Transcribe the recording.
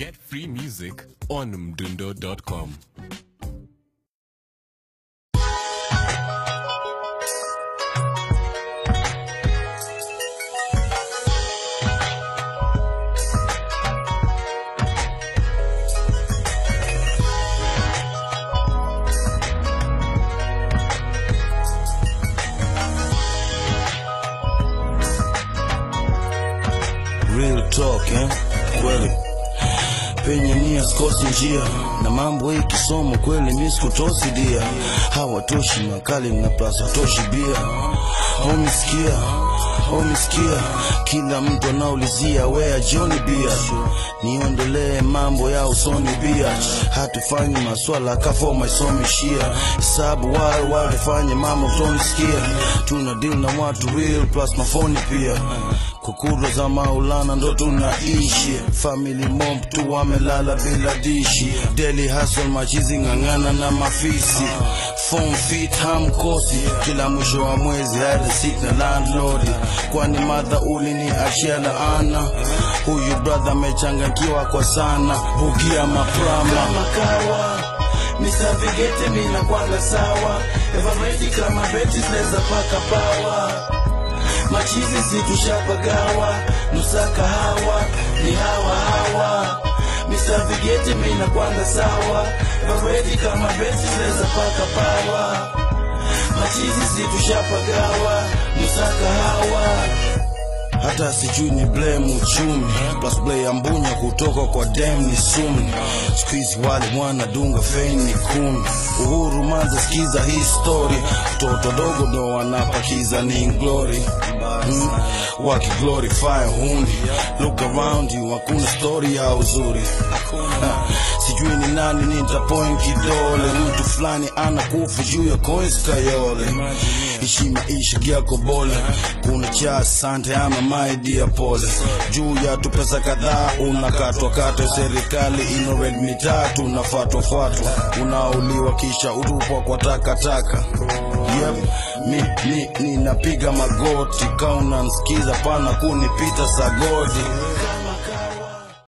Get free music on mdundo.com. Real talk, eh? Kweli penye nia sikosi njia na mambo hii kisomo kweli mi sikutosi dia hawatoshi makali na plus hatoshi bia homisikia homisikia kila mtu anaulizia wea joni bia niondolee mambo ya usoni bia hatufanyi maswala kafoma isomishia hesabu wale walifanye mama utonisikia tuna deal na watu real plus mafoni pia kukura za maulana ndo tunaishi family mom tu wamelala bila dishi daily hustle machizi ng'ang'ana na mafisi phone fit hamkosi kila mwisho wa mwezi hadi sit na landlord kwani madha ulini achia laana huyu brother amechanganyikiwa kwa sana bugia maprama makawa Mr. Vigete mina kwanga sawa Everready kama beti zinaweza paka pawa machizi situshapagawa nusa kahawa ni hawa hawa Mr. Vigete mina kwanga sawa Everready kama beti zinaweza paka pawa machizi situshapagawa nusa kahawa hata sijui ni blame uchumi plus play ya mbunya kutoka kwa dem ni sumi skuizi wale wanadunga feni ni kumi uhuru manza skiza hii story toto dogo ndo wanapakiza ni glory mm. wakiglorify hundi look around you hakuna story ya uzuri Ha, sijui ni nani nitapoint kidole mtu fulani anakufa juu ya coins kayole ishi maisha yako bole kuna cha asante ama maidi ya pole juu ya tu pesa kadhaa unakatwakatwa serikali inored mitatu unafatwafatwa unauliwa kisha utupwa kwa takataka yep, mi, mi, ninapiga magoti kaunanskiza pana kunipita sagodi